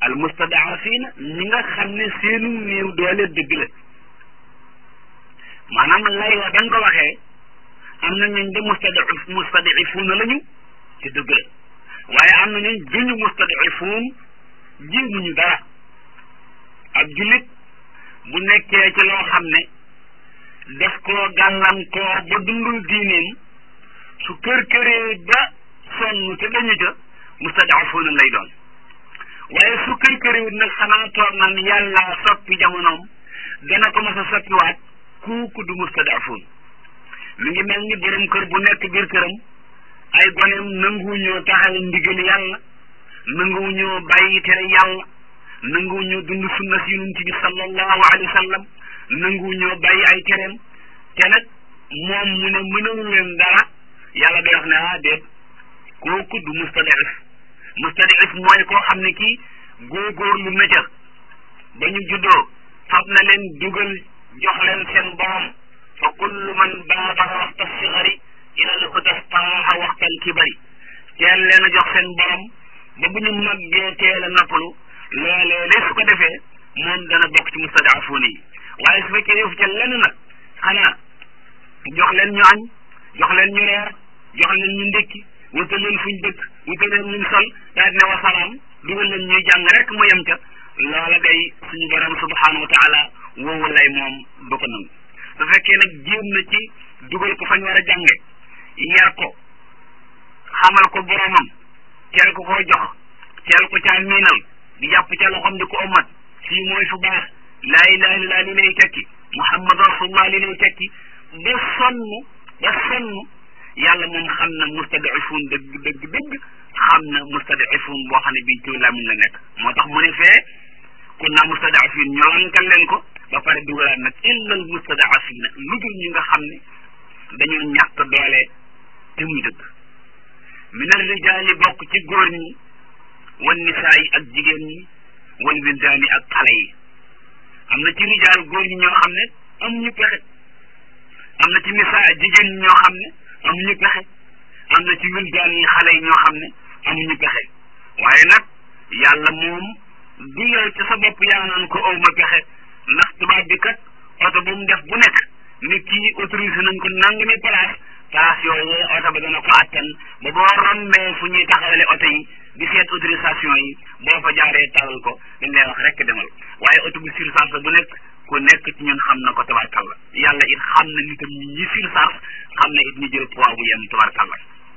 al mustadaafina ñi nga xam ne seenu néew doole dëgg la maanaam lay wa da nga ko waxee am na ñooñ de mustadif mustadifuuna lañu te dëgg la waaye am na ñooñ duñu mustadifuun jéemuñu dara ab jullit bu nekkee ci loo xam ne def koo gàllankoor ba dundul diineem su kër këree ba sonn te dañu ca mustadafuuna lay doon waaye su kër këriwut nag xanaa toog naan yàlla soppi jamonoom dana ko mas a soppiwaat kooku du mustadafuun mi ngi mel ni borom kër bu nekk biir këram ay goneem nanguwuñoo taxawe ndigal yàlla nanguwuñoo bàyyi tere yàlla nanguwuñoo dund sunna si yonent bi sallallahu alayhi wa sallam nanguwuñoo bàyyi ay tereem te nag moom mu ne mënalu leen dara yàlla day wax ne ah déet kooku du mustadif mustadif mooy koo xam ne kii góorgóorlu na ca ba ñu juddoo fab na leen dugal jox leen seen borom fa kullu man baabara waxta sigari ila l hudastaaha waxtal kibari teel leen a jox seen borom ba bu ñu màggee teel a nappalu loolee de su ko defee moom dana bokk ci mustadafuuna yi waaye su fekkee defu ca lenn nag xanaa jox leen ñu añ jox leen ñu reer jox leen ñu ndékki wutal leen fuñ dëkk wutal leen luñ sol daal ne wasalaam dugal leen ñuy jàng rek mu yem ca loola day suñu borom subhanahu wa taala woowu lay moom du ko nangu su fekkee nag jéem na ci dugal ko fañ war a jànge yar ko xamal ko boromam teel ko koo jox teel ko caa miinal di jàpp ca loxom di ko omat fii mooy fu baax laa ilaha illallah li lay tekki muhammad rasulullah li lay tekki ba sonn ba sonn yàlla moom xam na mustadifun dëgg dëgg dëgg xam na mustadifun boo xam ne bii ci làmmiñ la nekk moo tax mu ne fee kun naa mustadafin ñu lankal leen ko ba pare dugalaat nag illal mustadafina lu dul ñi nga xam ne dañoo ñàkk doole te muy dëgg min al rijaali bokk ci góor ñi wan nisaa yi ak jigéen ñi wan wildaani ak xale yi am na ci rijaal góor ñi ñoo xam ne amuñu pexe am na ci nisaa jigéen ñi ñoo xam ne amuñu pexe am na ci wildaan yi xale yi ñoo xam ne amuñu pexe waaye nag yàlla moom du yow ci sa bopp yaa naan ko aw ma pexe ndax tubaab bi kat oto bu mu def bu nekk nit kii autorisé nañ ko nangami place place yooyu oto ba dana ko attan ba boo rombee fu ñuy taxawale oto yi di seet autorisation yi boo fa jaaree talal ko dañ lay wax rek demal waaye oto bu surcharge bu nekk ku nekk ci ñun xam na ko tabarkalla yàlla it xam na nitam ñi ñi surcharge xam na it ñu jël poids bu yenn tabarkalla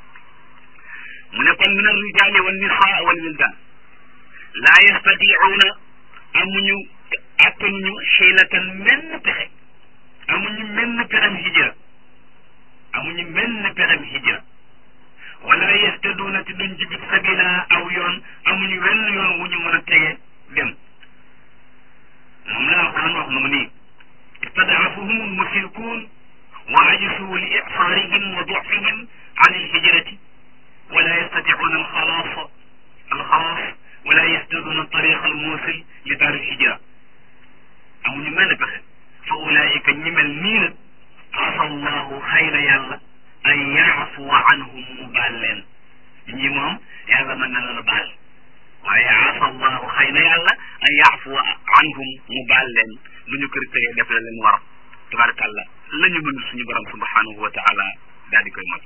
mu ne kon min al rijaali wal nisaa wal wildan laa yastatiuuna amuñu attanuñu xiilatan menn pexe amuñu menn pexem hijra amuñu menn pexem hijra wala yastaduuna te duñ jibit sabila aw yoon amuñu wenn yoon wu ñu mën a tege dem moom la alquran wax nu nii istadaafahum almushrikuun wa ajisu li ixsaarihim wa ducfihim an alhijrati wala yastaticuuna alxalaas alxalaas wala yastaduuna tariqa almuusil li daar alhijra amuñu mel pexe fa ulaika ñi mel nii nag asa allahu xëy na yàlla an yaafuwa anhum mu baal leen ñi moom yàlla mën na la baal waaye asa allahu xëy na yàlla an yaafuwa anhum mu baal leen lu ñu kër tëyee def la leen war tabarakallah la ñu mën suñu borom subhanahu wa taala daal di koy mot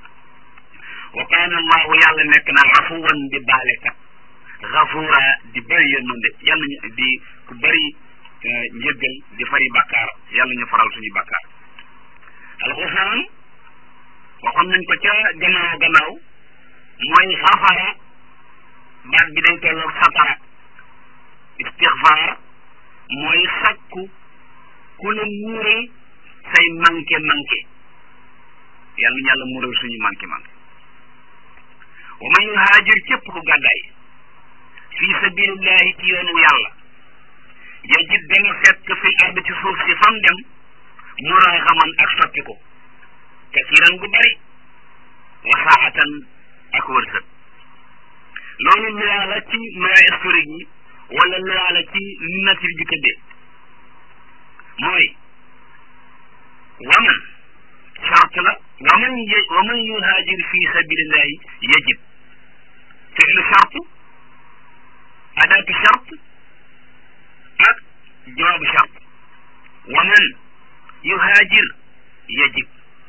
wa kaana allahu yàlla nekk na afuwan di baalekat gafura di bëri yërmande yàlla ñu di ku bëri njëggal di fari bàkkaar yàlla ñu faral suñu bàkkaar alxufraan waxoon nañ ko ca gannaaw gannaaw mooy xafara baat bi day tolloog satara istixfaar mooy sakku ku la muural say manqué manqué yàlla ñu yàlla muural suñu manqué manqué wa man yuhaajir képp ku gàddaay fi sabilillahi ci yoonu yàlla yajid danga fekk fi ard ci suuf si fam dem muraaxaman ak soppi ko kasiran gu bari wasaatan ak wërsëg loolu loi la ci loi historique yi wala loi la ci nature bi tëddee mooy waman charte la waman y waman yuhaajir fi sabilillahi yajib fi'lu charte adaatu charte yuhaajir yajib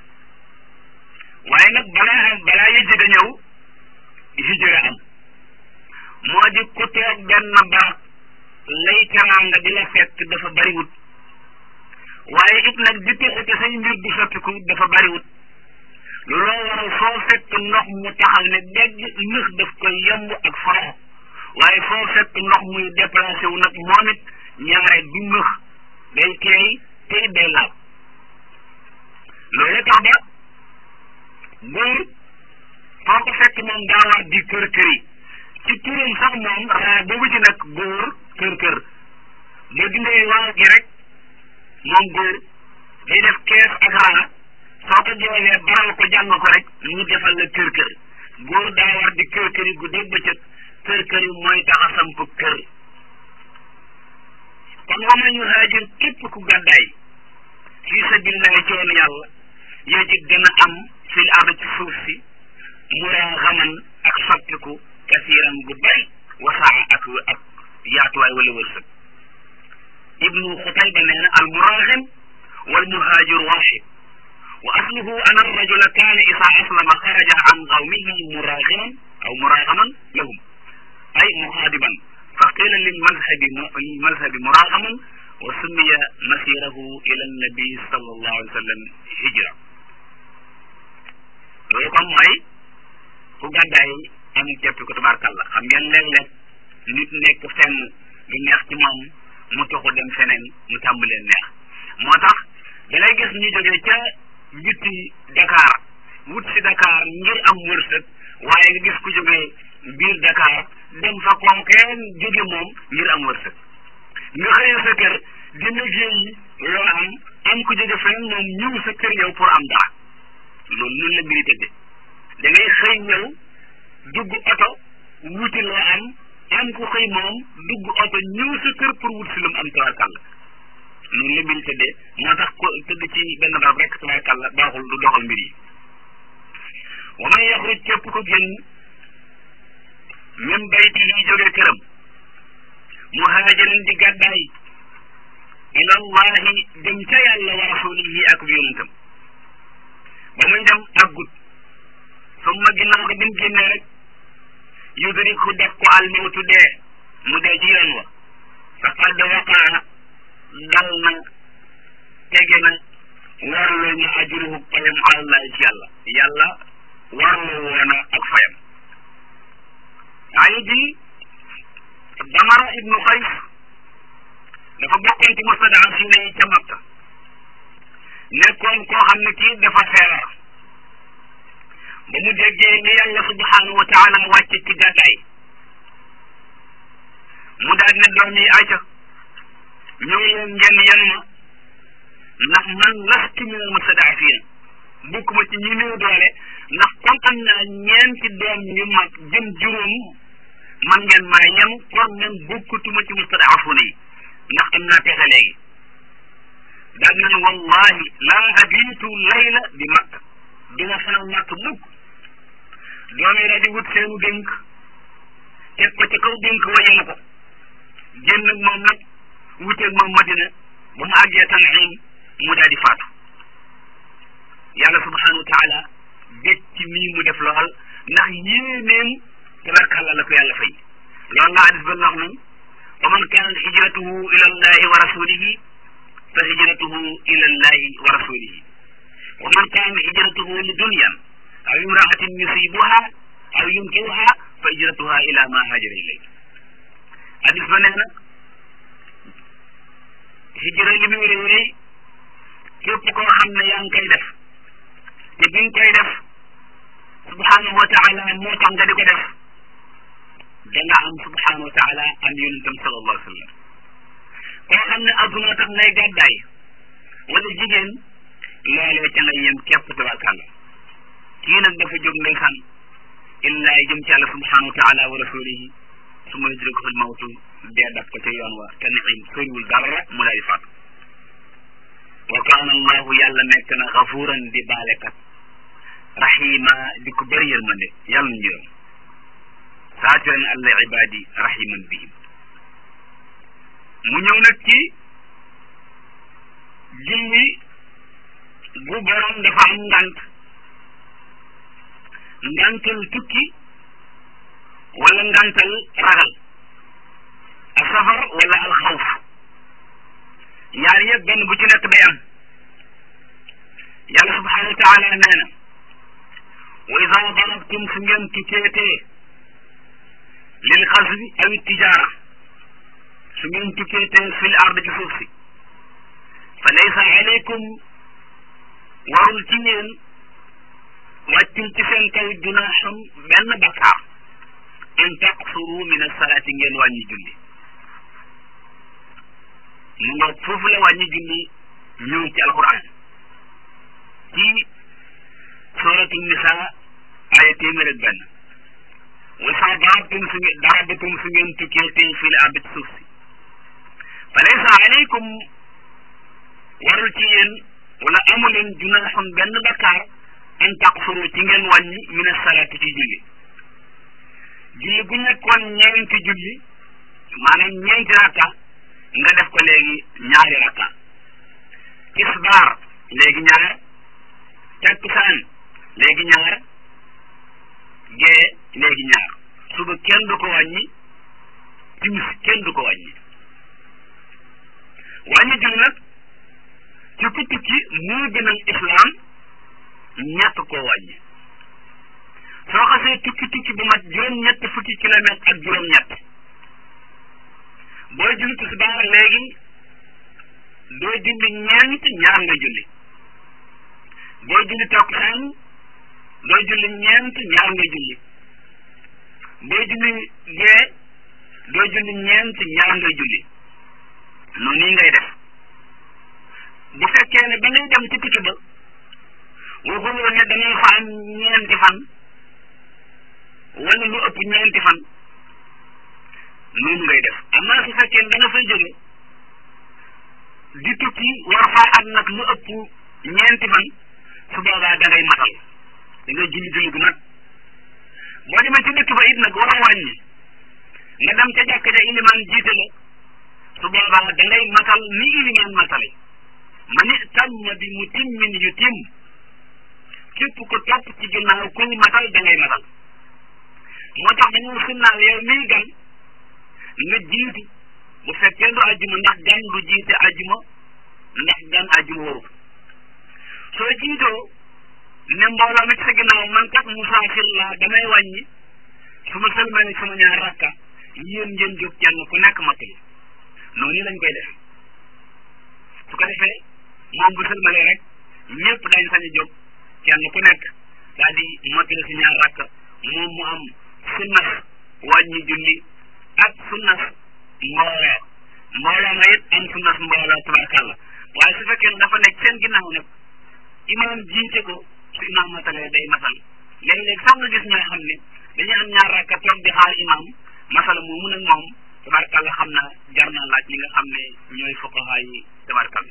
waaye nag balaa balaa yajib a ñëw hijra am moo di ku toog benn barab lay teraanga di la fekk dafa bariwut waaye it nag di tuxu te say mbir du soppiku dafa bariwut looloo waral foo fekk ndox mu taxaw ne dégg nëx daf koy yomb ak forox waaye foo fekk ndox muy déplacé wu nag moom it ñaare du nëx day teey tey day laab loolu tax ba góor foo ko fekk moom daa war di kër kër yi ci turam sax moom raa boobu ci nag góor kër kër ba dindee waaw gi rek moom góor day def kees ak raa soo ko joolee baral ko jàng ko rek ñu defal la kër kër góor daa war di kër kër yi guddeeg bëccëg kër kër yi mooy tax a samp kër kon wa man yuhaajir képp ku gàddaay fii sabilillahi ci yoonu yàlla yajid dana am fil ard ci suuf si muraaxaman ak soppiku kasiiran gu bari wasaa ak ak yaatuwaay wala wërsëg ibnu xutayba nee na al muraaxim wal muhaajir waaxid wa asluhu an arrajula kaana isaa aslama xaraja an qawmihi muraaximan aw muraaxaman lahum ay muxaadiban fa qila lil mazhabi mazhabi muraaxaman wa summiya masirahu ila annabi sallallahu alayhi wa sallam hijra loolu kon mooy ku gàddaay am teppi ko tabaarkàlla xam ngeen léeg-léeg nit nekk fenn du neex ci moom mu toxu dem feneen mu tàmbalee neex moo tax da ngay gis ñu jógee ca biti Dakar wut si Dakar ngir am wërsëg waaye nga gis ku jógee biir Dakar dem fa koom kenn jóge moom ngir am wërsëg nga xëyee sa kër di liggéey loo am am ku jóge fenn moom ñëw sa kër yow pour am dara loolu noonu la mbiri tëdde da ngay xëy ñëw dugg oto wuti loo am am ku xëy moom dugg oto ñëw sa kër pour wut si lu mu am tabarkàlla noonu la mbiri tëddee moo tax ko tëdd ci benn barab rek tabarkàlla baaxul du doxal mbir yi wa man yaxruj képp ko génn min bayti yi jógee këram muhaajiran di gàddaay ilallahi dem ca yàlla wa rasulihi ak yonentam ba muy dem àggut summa ginnaaw ko bi mu génnee rek yudriku def ko almawtu dee mu dee ci yoon wa faqad waqaa dal na tege na warloo ñu ajruhu payam alallahi ci yàlla yàlla warloo woona ak fayam aaya ji damara ibnu xays dafa bokkoon ci mustadafina yi ca Makka nekkoon koo xam ne kii dafa feebar ba mu déggee ni yàlla subhanahu wa taala wàcce ci gàddaay mu daal ne doom yi ayca ñëw leen ngeen yen ma ndax man lastu minal mustadafina bokkuma ci ñi néew doole ndax kon am naa ñeenti doom ñu mag jëm juróom man ngeen maa yem kon man bokkutuma ci mustadafuna yi ndax am naa pexe léegi daal nañ wallahi laa abiitu layla di makk duma fanaan makk mukk doom yi daal di wut seenu dénk teg ko ca kaw dénk wa yenu ko génn ak moom nag wuteeg moom madina ba mu àggee Tan'im mu daal di faatu yàlla subhanahu wa taala bég ci mii mu def lool ndax yéeneen tabarkàlla la ko yàlla fay loolu la hadis ba wax nañ wa man kaanat hijratuhu ila allahi wa rasulihi fa hijratuhu ila allahi wa rasulihi wa man kaanat hijratuhu li dunyan aw imraatin yusibuha aw yunkihuha fa hijratuha ila ma hajara ilay hadis ba nee na hijra li muy réy réy képp koo xam ne yaa ngi koy def te bi nga koy def subhanahu wa taala moo tax nga di ko def da nga am subhanahu wa taala am yonentam sallallahu alayhi wa sallam koo xam ne adduna tax ngay gàddaay wala jigéen loolee ca ngay yem képp tabarkàlla kii nag dafa jóg ndeysaan illaay jëm ci yàlla subhanahu wa taala wa rasulihi su ma yudrikuhu l mawtu dee dab ko ca yoon wa te niim soriwul dara mu daal di faatu wa kaana allahu yàlla nekk na gafuran di baalekat rahima di ko bëri yërmande yàlla ñu yërëm saatiran alla ibadi rahiman bihim mu ñëw nag ci julli bu borom dafa am ngant ngantal tukki wala ngantal ragal a safar wala al xawf yaar yëpp benn bu ci nekk day am yàlla subhanahu wa taala nee na wa ida darabtum su ngeen tukkeetee lil xasbi aw tijaara su ngeen tukkeetee fil ard ci suuf si fa laysa alaykum warul ci yéen wàccul ci seen kaw junaaxum benn bakkaar in taqsuru min asalaati ngeen wàññi julli mu nga foofu la wàññi julli ñëw ci alquran ci suratu nisa aya téeméer ak benn wa sa darabtum su ngeen darabatum su ngeen tukkee tey fii la àdd ci suuf si fa laysa alaykum warul ci yéen wala amu leen junaaxun benn bakkaar an taqsuru ci ngeen wàññi min asalaati ci julli julli gu nekkoon ñeenti julli maanaam ñeenti rakka nga def ko léegi ñaari rakka tisbaar léegi ñaar takkusaan léegi ñaar gee léegi ñaar suba kenn du ko wàññi timis kenn du ko wàññi wàññi julli nag ci ku tukki moo gënal islaam ñett koo wàññi soo xasee tukki tukki bu mat juróom-ñett fukki kilomètre ak juróom-ñett booy julli tisbaar léegi doo julli ñeent ñaar nga julli booy julli takkusaan doo julli ñeent ñaar nga julli booy julli gee doo julli ñeent ñaar nga julli noonu nii ngay def bu fekkee ne ba ngay dem ci tukki ba waxuloo ne dangay fa am ñeenti fan wala lu ëpp ñeenti fan noonu ngay def amaa su fekkee ne da nga fay jóge di tukki war faa am nag lu ëpp ñeenti fan su boobaa da ngay matal da ngay julli julli gu mat boo demee ci dëkk ba it nag war a wàññi nga dem ca jàkka ja ilimaan jiite la su boobaa da ngay matal ni ilimaan matale man itamma bi mutimmin yutim képp ko topp ci ginnaaw kuy matal da ngay matal moo tax dañoo sunnaal yow miy gan nga jiitu bu fekkee du ajjuma ndax gan du jiite ajjuma ndax gan ajjuma waru soo jiitoo ne mbooloo mi ci sa ginnaaw man kat musaafir laa damay wàññi su ma sëlmale sama ñaar rakka yéen ngeen jóg kenn ku nekk matal noonu lañ koy def su ko defee moom bu sëlmalee rek ñëpp dañ sañ a jóg kenn ku nekk daal di mottali si ñaar rakk moom mu am sunnas wàññi julli ak sunnas mbooloo mbooloo ma it am sunnas mbooloo tabarkàlla waaye su fekkee ne dafa nekk seen ginnaaw nag imaam jiite ko su imaam matalee day matal léeg-léeg sax nga gis ñoo xam ne dañuy am ñaar rakka toog di xaar imaam masala moomu nag moom tabarkàlla xam na jar na laaj ñi nga xam ne ñooy fuqahaa yi tabarkàlla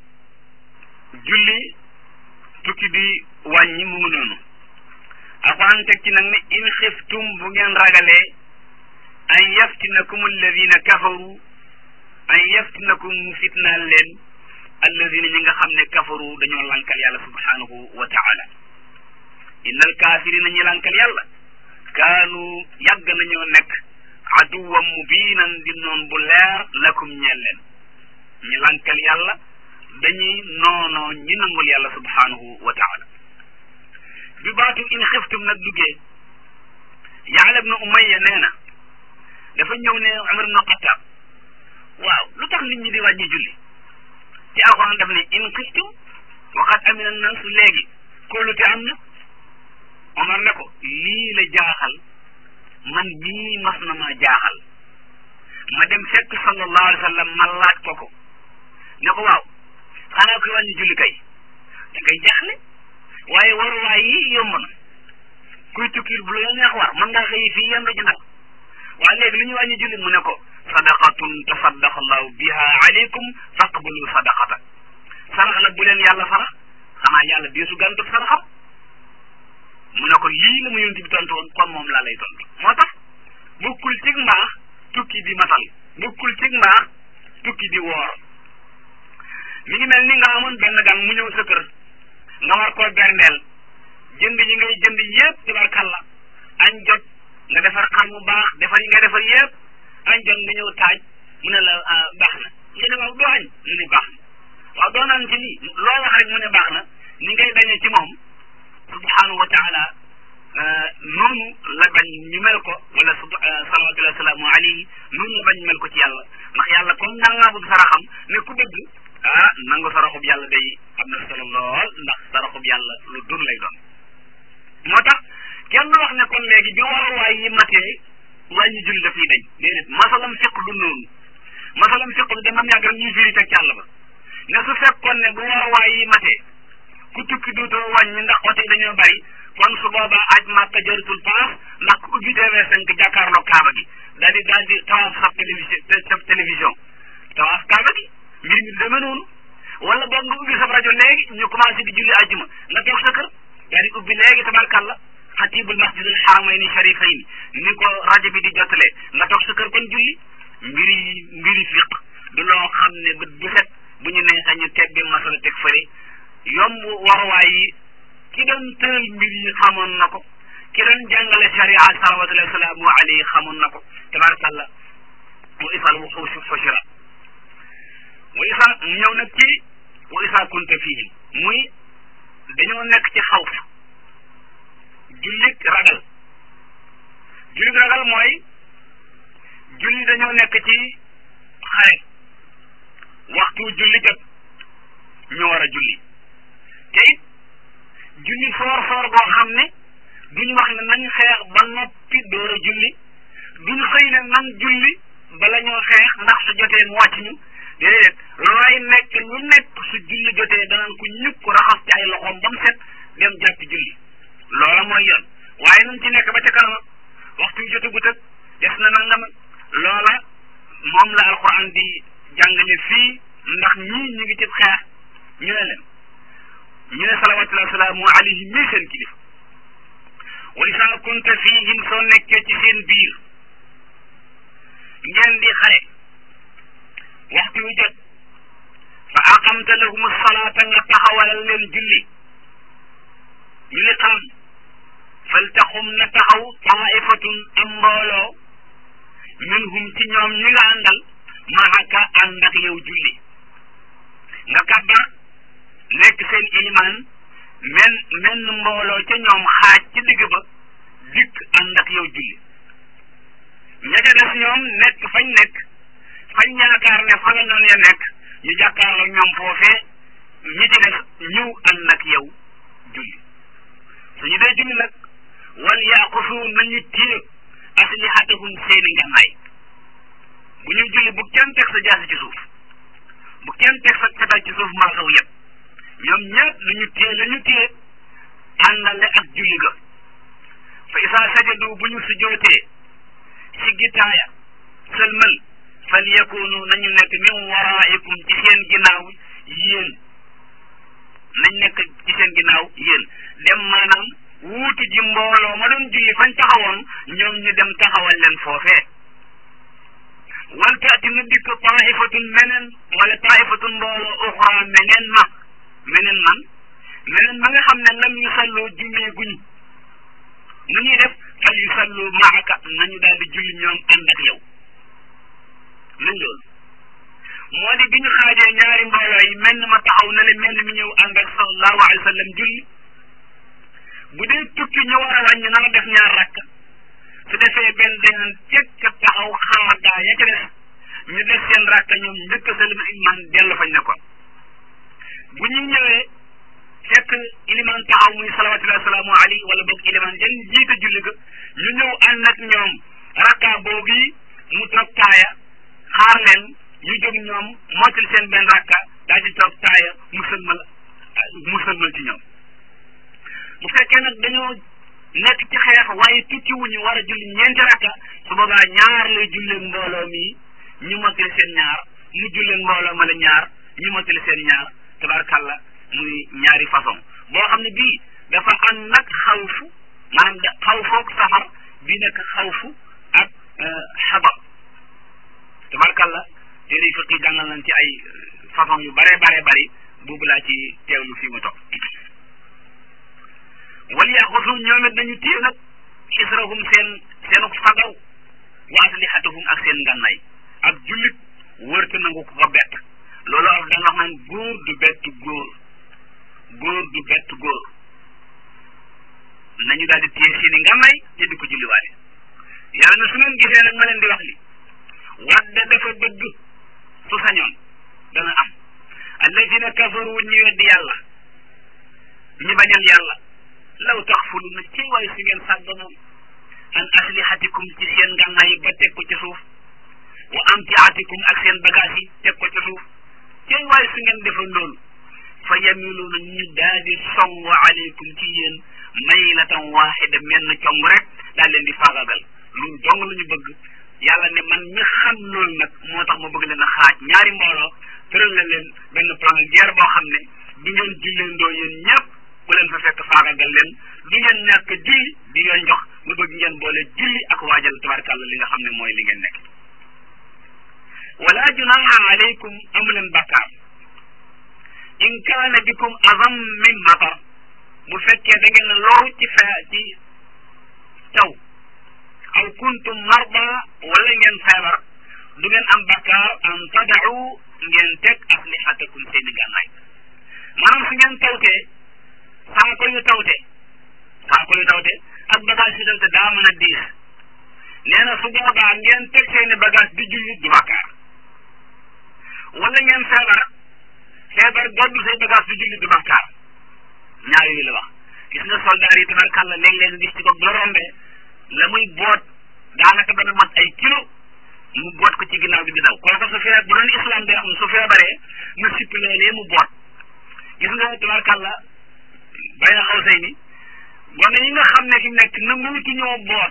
julli tukki bi wàññi mu ngi noonu alquran teg ci nag ne in xiftum bu ngeen ragalee an yaftinakum alladina kafaru an yaftinakum mu fitnaal leen alladina ñi nga xam ne kafaru dañoo lankal yàlla subhanahu wa taala inna alkaafirina ñi lankal yàlla kaanu yàgg nañoo nekk aduwam mubinan di noon bu leer lakum ñeel leen ñi lankal yàlla dañuy noonoo ñi nangul yàlla subhanahu wa taala bi baatu in xiftum nag duggee Yaala ibnu Umayya nee na dafa ñëw ne Umar ibnu Xattaab waaw lu tax nit ñi di wàññi julli ci alxuraan daf ne in xiftum waxat amina naasu léegi kóolute am na Omar ne ko lii la jaaxal man mii mas na maa jaaxal ma dem fekk sallallahu alayhi wa sallam ma laaj ko ko ne ko waaw xanaa koy wàññi julli kay da ngay jaaxle waaye waruwaay yi yomb na kuy tukkil bu la neex war mën ngaa xëy fii yendu ji nag waaye léegi lu ñu wàññi julli mu ne ko sadaqatun tasaddaqa allahu biha alaykum faqbalu sadaqata sarax la bu leen yàlla sarax xanaa yàlla deesu gàntu saraxam mu ne ko lii la mu yonent bi tontu woon kon moom laa lay tontu moo tax bokkul cig mbaax tukki di matal bokkul cig mbaax tukki di woor mi ngi mel ni nga amoon benn gan mu ñëw sa kër nga war koo berndeel jënd yi ngay jënd yépp tabarkalla añ jot nga defar xar mu baax defar yi ngay defar yépp añ jot nga ñëw taaj mu ne la baax na nga ne waaw doo añ mu ne baax na waaw doo naan ci nii loo wax rek mu ne baax na ni ngay dañee ci moom subhanahu wa taala noonu la bañ ñu mel ko wala salawatullahi wasalaamu alayhi noonu la bañ ñu mel ko ci yàlla ndax yàlla comme nangaabu saraxam ne ku bëgg ah nangu saraxub yàlla day am na solo lool ndax saraxub yàlla lu dun lay doon moo tax kenn wax ne kon léegi bi waruwaay yi matee wàññi julli dafay dañ déedéet masalam fiq du noonu masalam fiq du dama yàgg rek ñuy firi teg càll ba ne su fekkoon ne bu waruwaay yi matee ku tukki dootoo wàññi ndax oto yi dañoo bari kon su boobaa aj màkka jëratul paas ndax ku ubbi TV5 jàkkaarloo kaaba gi daal di daal di tawaaf sa télévision sa télévision tawaaf kaaba gi mbir mi demee noonu wala boog nga ubbi sa rajo léegi ñu commencé di julli àjjuma nga toog sa kër daal di ubbi léegi tabarkalla xatibul masjidul xaramayni sharifayni ni ko rajo bi di jottalee nga toog sa kër kon julli mbiri mbiri fiq du loo xam ne bët bu set bu ñu nee sañu tebbi masala teg fëre yomb waruwaay yi ki doon tëral mbir yi xamoon na ko ki doon jàngale sharia salawatullahi wasalaamu alayhi xamoon na ko tabarakallah wa isal wuxuusi xushira wa isa ñëw nag ci wa isa kunta fihim muy dañoo nekk ci xawf jullit ragal jullit ragal mooy julli dañoo nekk ci xare waxtu julli jot ñu war a julli te it julli foor foor boo xam ne duñ wax ne nañ xeex ba noppi door a julli duñ xëy ne nan julli bala ñoo xeex ndax su jotee mu wàcc ñu déedéet looy nekk lu nekk su julli jotee danañ ko ñukk raxas ci ay loxoom ba mu set dem jàpp julli loola mooy yoon waaye nañ ci nekk ba ca kanam waxtu yu jotagut ak des na nangam loola moom la alquran di jàngale fii ndax ñii ñu ngi ci xeex ñu ne leen ñu ne salawatullahi wasalaamu alayhi mii seen kilifa wa isa kunta fihim soo nekkee ci seen biir ngeen di xare waxtu yu jot fa aqamta lahum salaata nga taxawalal leen julli ñu li xam faltaxum na taxaw taifatun am mbooloo minhum ci ñoom ñi nga àndal maaka ànd ak yow julli nga kabbar nekk seen ilimaan men menn mbooloo ca ñoom xaaj ci digg ba dikk ànd ak yow julli ña ca des ñoom nekk fañ nekk fañ yaakaar ne fa la ñoon ya nekk ñu jàkkaarloo ñoom foofee ñi ci des ñëw ànd ak yow julli suñu dee julli nag wal yaaqusu nañu téye aslihatahum seeni ngànnaay bu ñu julli bu kenn teg sa jaasi ci suuf bu kenn teg sa fetal ci suuf maa saw yëpp ñoom ñëpp nañu téye la ñu téye àndale ak julli ga fa isaa sajadu bu ñu sujootee si gitaaya sëlmal fal yakunu nañu nekk min waraikum ci seen ginnaaw yéen nañ nekk ci seen ginnaaw yéen dem maanaam wuutu ji mbooloo ma doon julli fañ taxawoon ñoom ñu dem taxawal leen foofee wal taati na dikk taifatun meneen wala taifatun mbooloo uxra meneen ma meneen man meneen ma nga xam ne lam yu salloo jullee guñu nu ñuy def fal yu sallu maaka nañu daal di julli ñoom ànd ak yow nañ loolu moo di bi ñu xaajee ñaari mbooloo yi menn ma taxaw na le menn mi ñëw ànd ak sallallahu alayhi wa sallam julli bu dee tukki ñu war a wàññi na la def ñaar rakk su defee benn deneen cekk taxaw xaar gaa ya ca des ñu def seen rakk ñoom njëkk salima iman dellu fañ ne ko bu ñu ñëwee fekk iliman taxaw muy salawatullahi wasalaamu alayhi wala boog iliman jan jiite julli ga ñu ñëw ànd ak ñoom rakka boobu mu toog taaya xaar leen ñu jóg ñoom mottali seen benn rakka daal di toog taaya mu sëlmal mu sëlmal ci ñoom bu fekkee nag dañoo nekk ci xeex waaye tukki wuñu war a julli ñeenti rakka su boobaa ñaar lay julleen mbooloo mi ñu mottali seen ñaar mu julleen mbooloo ma la ñaar ñu mottali seen ñaar tabarkalla muy ñaari façon boo xam ne bii dafa ànd nag xawfu maanaam da xawfoog safar bii nekk xawfu ak xadar tabarkalla téere fiq yi jàngal nañ ci ay façon yu bare bare bari boobu laa ci teewlu fii mu toog wal yaxusu ñoom it nañu téye nag xisrahum seen seenu fagaw wa aslixatahum ak seen ngànnaay ak jullit wërta nangu ko ko bett loolu ak danga wax naan góor du bett góor góor du bett góor nañu daal di téye seeni ngànnaay te di ko julliwaale yàlla na su ngeen gisee nag ma leen di wax li wadda dafa bëgg su sañoon dana am alladina kafaru ñi weddi yàlla ñi bañal yàlla law taxfulu na ci waaye si ngeen sàgganoon an aslihatikum ci seen ngànnaay yi ba teg ko ci suuf wa amtiatikum ak seen bagage yi teg ko ci suuf ci waaye si ngeen defoon loolu fa yamiluuna ñu daal di song aleykum ci yéen maylatan waxida menn cong rek daal leen di faagagal loolu dong la ñu bëgg yàlla ne man ñi xam loolu nag moo tax ma bëgg leen a xaaj ñaari mbooloo tëral la leen benn plan guerre boo xam ne du ngeen julleendoo yéen ñëpp bu leen fa fekk faagagal leen du ngeen ñàkk julli di ngeen jox ma bëgg ngeen boole julli ak waajal tabarkàlla li nga xam ne mooy li ngeen nekk wala junaha alaykum amu leen bàkkaar in kaana bikum azam min matar bu fekkee da ngeen loru ci fe ci taw aw kuntum marda wala ngeen feebar du ngeen am bakkaar an tadau ngeen teg aslihatakum seeni gànnaay maanaam su ngeen tawtee saako yu tawte saako yu tawte ak bagage yu tawte daa mën a diis nee na su boobaa ngeen teg seeni bagage di julli du bakkaar wala ngeen feebar feebar goddu say bagage di julli du bakkaar ñaar yooyu la wax gis nga soldaar yi tabarkàlla léeg-léeg gis ci ko bu la rombee la muy boot daanaka dana mat ay kilo mu boot ko ci ginnaaw bi di daw kooku su feebar bu doon islam bi am su feebaree na sippi loolee mu boot gis nga tabarkàlla bay na xaw say ni gone yi nga xam ne fi mu nekk nanguutu ñoo boot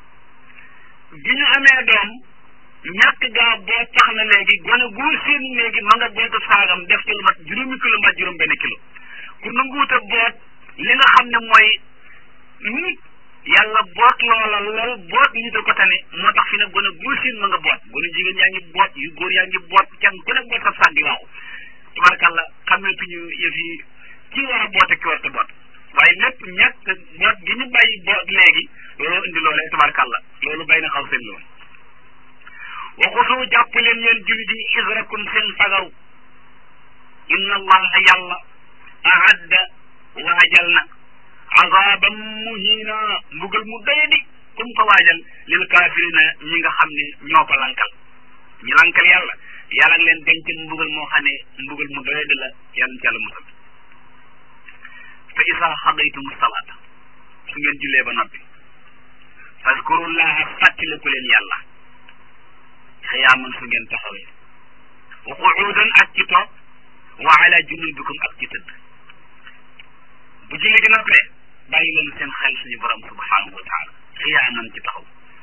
bi ñu amee doom ñàkk gaa boot tax na léegi gone goo seen léegi ma nga bootu saagam def ci lu mat juróomi kilo mat juróom benn kilo ku nanguut a boot li nga xam ne mooy nit yàlla boot loola lool boot nit a ko tane moo tax fi ne gone goo seen ma nga boot gone jigéen yaa ngi boot yu góor yaa ngi boot kenn ku ne boot sa saag di waaw tabarakàlla xameetuñu yëf yi kii war a boot ak ki war a boot waaye lépp ñàkk boot gi ñu bàyyi boot léegi looloo indi loolee tabarakàlla loolu bay na xaw seen loolu waxusu jàpp leen yéen jullit yi israkum seen fagaw inna allaha yàlla ahadda waajal na azaban muhina mbugal mu doyadi comme ko waajal lil kaafirina ñi nga xam ne ñoo ko lankal ñi lankal yàlla yàlla ngi leen denc mbugal moo xam ne mbugal mu doyadi la yàlla ci yàlla musal fa isa xadaytum salaata su ngeen jullee ba noppi fazkurullaha fàttaliku leen yàlla xiyaaman su ngeen taxawee wa quudan ak ci toog wa ala junubikum ak ci tëdd bu julli gi noppee bàyyi leen seen xel suñu borom subhanahu wa taala xiyaaman ci taxaw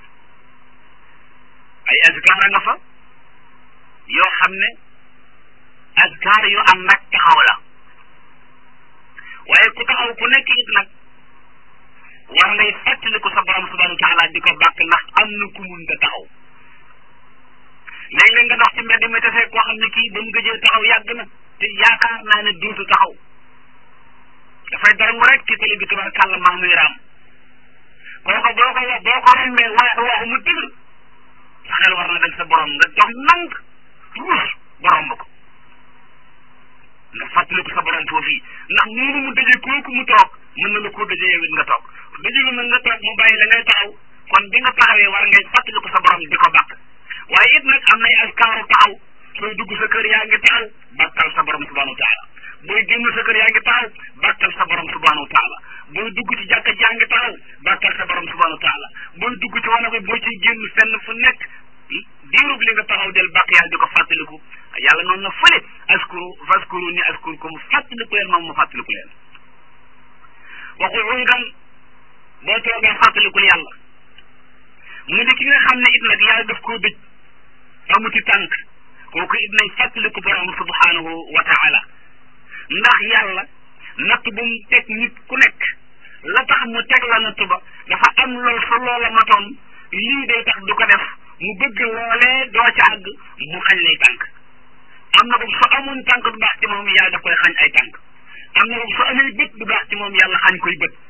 ay azkar nga fa yoo xam ne azkar yu am nag taxaw la waaye ku taxaw ku nekk it nag war ngay fàttaliku sa borom subhanahu wa taala di ko bàkk ndax am na ku mun ta taxaw léeg-léeg nga dox ci mbedd mi tafee koo xam ne kii ba mu gëjee taxaw yàgg na te yaakaar naa ne duutu taxaw dafay darangu rek ci tali bi tabarkàlla maa muy raam kooku boo ko boo ko rombee wax waxu mu tëgg sa xel war na dem sa borom nga dox nank ruus ba romb ko nga fàttaliku sa borom foofu ndax noonu mu dëjee kooku mu toog mën na la koo dëjee yow it nga toog dëjee nag nga toog mu bàyyi la ngay taxaw kon bi nga taxawee war ngay fàttaliku sa borom di ko bàkk waaye it nag am nay askaaru taxaw sooy dugg sa kër yaa ngi taxaw bàkkal sa borom subhanahu wa taala booy génn sa kër yaa ngi taxaw bàkkal sa borom subhanahu wa taala booy dugg ci jàkka jaa ngi taxaw bàkkal sa borom subhanahu wa taala booy dugg ci wana bi boo ciy génn fenn fu nekk diirub li nga taxaw del bàkk yàlla di ko fàttaliku yàlla noonu na fële askuru faskuru ni askurukum fàttaliku leen moom ma fàttaliku leen waxul ungan boo toogee fàttalikul yàlla mu di ki nga xam ne it nag yàlla daf koo dëj amuti tànk kooku it nañ fàttaliku borom subhanahu wa taala ndax yàlla natt bu mu teg nit ku nekk la tax mu teg la natt ba dafa am lool su loola matoon lii day tax du ko def mu bëgg loolee doo ca àgg mu xañ lay tànk am na ko su amoon tànk du baax ci moom yàlla daf koy xañ ay tànk am na ko su amee bët du baax ci moom yàlla xañ koy bët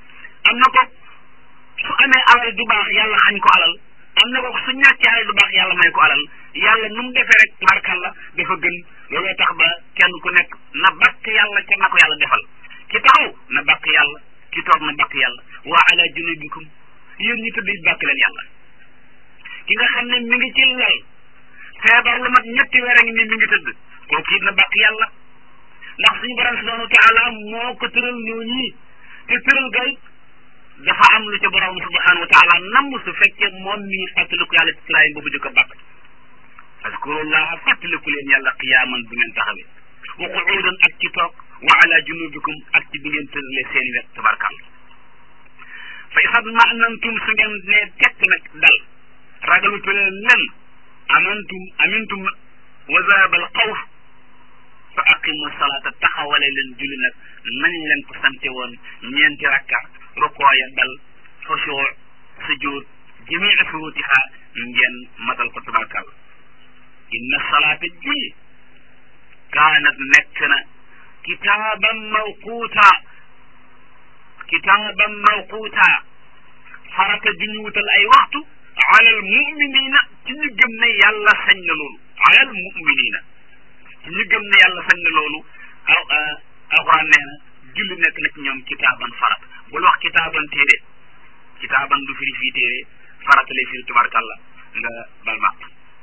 am na ko su amee alal du baax yàlla xañ ko alal am na ko su ñàkkee alal du baax yàlla may ko alal yàlla nu mu defee rek tubarkalla dafa gën looloo tax ba kenn ku nekk na bakk yàlla ca na ko yàlla defal ki taxaw na bakk yàlla ki toog na bakk yàlla wa ala junubikum yéen ñi tëdd bàkk leen yàlla ki nga xam ne mi ngi ci lal feebar lu mat ñetti weer a ngi ni mi ngi tëdd kooku it na bàkk yàlla ndax suñu borom subhanahu wa taala moo ko tëral ñoo ñii te tëral ga it dafa am lu ca borom subhanahu wa taala namm su fekkee moom mii fàttaliku yàlla ci tiraay boobu di ko bàkk fazkurullaha fàttaliku leen yàlla qiyaaman bu ngeen taxawee wa qu'uudan ak ci toog wa ala junubikum ak ci bi ngeen tëralee seeni wet tabarkàlla fa isat ma anantum su ngeen ne tekk nag dal ragalutu leen len amantum amintum wa zahaba al xawf fa aqimu salata taxawale leen julli nag nañ leen ko sante woon ñeenti rakka rukooya dal xusuu sujud jamii furutiha ngeen matal ko tabarkàlla inna salaata julli kaanat nekk na kitaaban mawquuta kitaaban mawquuta farata ju ñu wutal ay waxtu alal muminina ci ñu gëm ne yàlla sañ na loolu alal muminina ci ñu gëm ne yàlla sañ na loolu aw alquran nee na julli nekk na ci ñoom kitaaban farat bul wax kitaaban téere kitaaban du firi fii téere farata lay firi tubarkàlla nga bal maq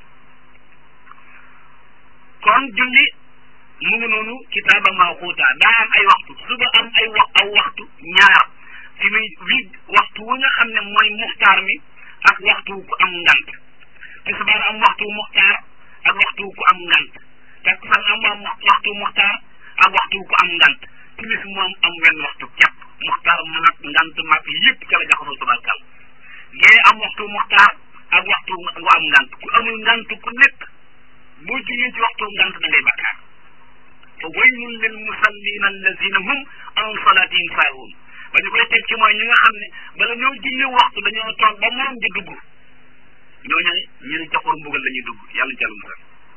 kon julli mu ngi noonu kitaaba mawquuta daa am ay waxtu suba am ay wax aw waxtu ñaar fi muy wi waxtu wu nga xam ne mooy muxtaar mi ak waxtu ku am ngant tisbaar am waxtu muxtaar ak waxtu ku am ngant takkusaan am am waxtu muxtaar ak waxtu ku am ngant timis moom am wenn waxtu kepp muxtaar maag ngant maag yëpp ca la jaxasoo tabarkal gee am waxtu muxtaar ak waxtu gu am ngant ku amul ngant ku nekk boo jógee ci waxtu ngant da ngay bakkaar fa waylun lil musallina allazina hum an salatihim saahuun ba ñu koy teg ci mooy ñi nga xam ne bala ñoo julli waxtu dañoo toog ba moom di dugg ñooñu ñu ne joxur mbugal la ñuy dugg yàlla jàll musal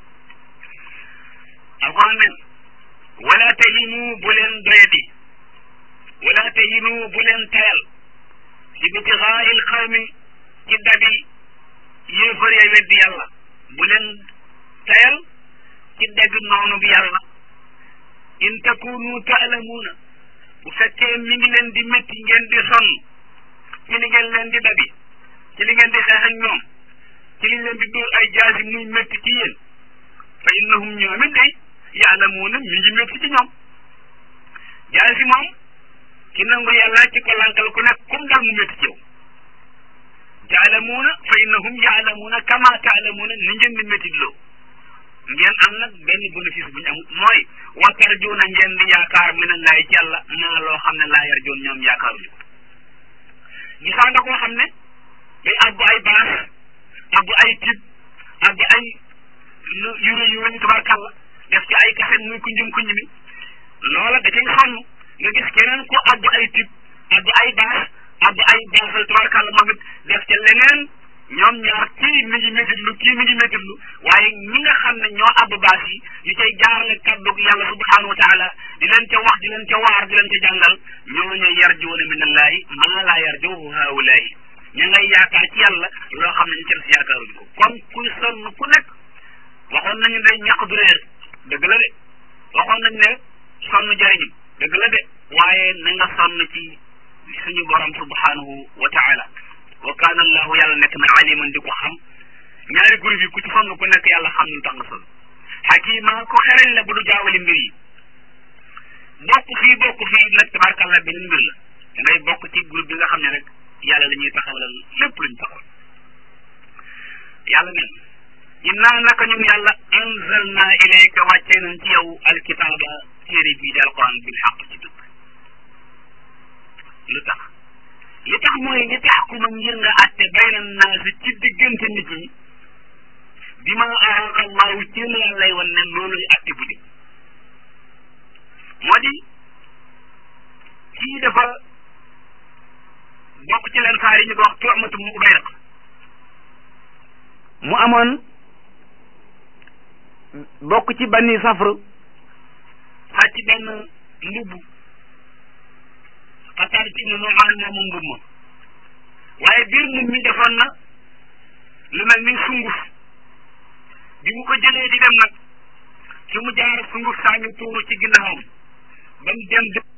alquran nen wala tahinu bu leen doyadi wala tahinu bu leen tayal ci bitigaa'il xawmi ci dabi yéefar ya weddi yàlla bu leen tayal ci dégg noonu bi yàlla in takunu taalamuuna bu fekkee mi ngi leen di métti ngeen di sonn ci li ngeen leen di dabi ci li ngeen di xeex ak ñoom ci li leen di dóor ay jaasi muy métti ci yéen fa innahum ñoom it day yaalamuuna mi ngi métti ci ñoom jaasi moom ki nangu yàlla ci ko lankal ku nekk comme dal mu métti ci yow taalamuuna fa innahum yaalamuuna kama taalamuuna ni ngeen di métti loo ngeen am nag benn bénéfice bu ñu am mooy wattar juuna ngeen di yaakaar mi ne laay ci yàlla maa loo xam ne laa yar joon ñoom yaakaaruñu ko gisaa nga koo xam ne day abbu ay baas abbu ay tib abbu ay yure yu weñ tabarkàlla def ci ay kaset muy kunjum kunj mi loola da cay sonn nga gis keneen ko abbu ay tib abbu ay baas abbu ay baasal tabarkàlla moom it def ca leneen ñoom ñaar kii mi ngi métitlu kii mi ngi métitlu waaye ñi nga xam ne ñoo àbb baas yi yu cay jaarale kaddu yàlla subhanahu wa taala di leen ca wax di leen ca waar di leen ca jàngal ñooñu yarjuuna min allahi maa laa yarjuhu haulaayi ña ngay yaakaar ci yàlla loo xam ne ñu ca des yaakaaruñu ko kon kuy sonn ku nekk waxoon nañu ne ñàq du réer dëgg la de waxoon nañu ne sonn jëriñu dëgg la de waaye na nga sonn ci suñu borom subhanahu wa taala wa kaana allahu yàlla nekk na aliman di ko xam ñaari groupe yi ku ci sonn ku nekk yàlla xam nu tax nga sonn xakima ko xereñ la bu du jaawali mbir yi bokk fii bokk fii nag tabarkàlla beneen mbir la da ngay bokk ci groupe bi nga xam ne rek yàlla la ñuy taxawalal lépp luñ taxawal yàlla nen innaa naka ñun yàlla anzalna ilayka wàccee nañ ci yow alkitaaba téere bii di alquran bil xaq ci dëgg lu tax li tax mooy li tax ku ma ngir nga àtte bayna naasi ci diggante nit ñi bi ma araka allahu ci la yàllay wan ne looluy àtte bu jub moo di kii dafa bokk ci leen saar yi ñu ko wax tuamatu mu ubay rek mu amoon bokk ci banni safr sàcc benn mbubb xataar ci ne Nu'maan moomu mbub ma waaye biir mbub mi defoon na lu mel ni sunguf bi mu ko jëlee di dem nag ci mu jaar sunguf saa ngi tuuru ci ginnaawam ba mu dem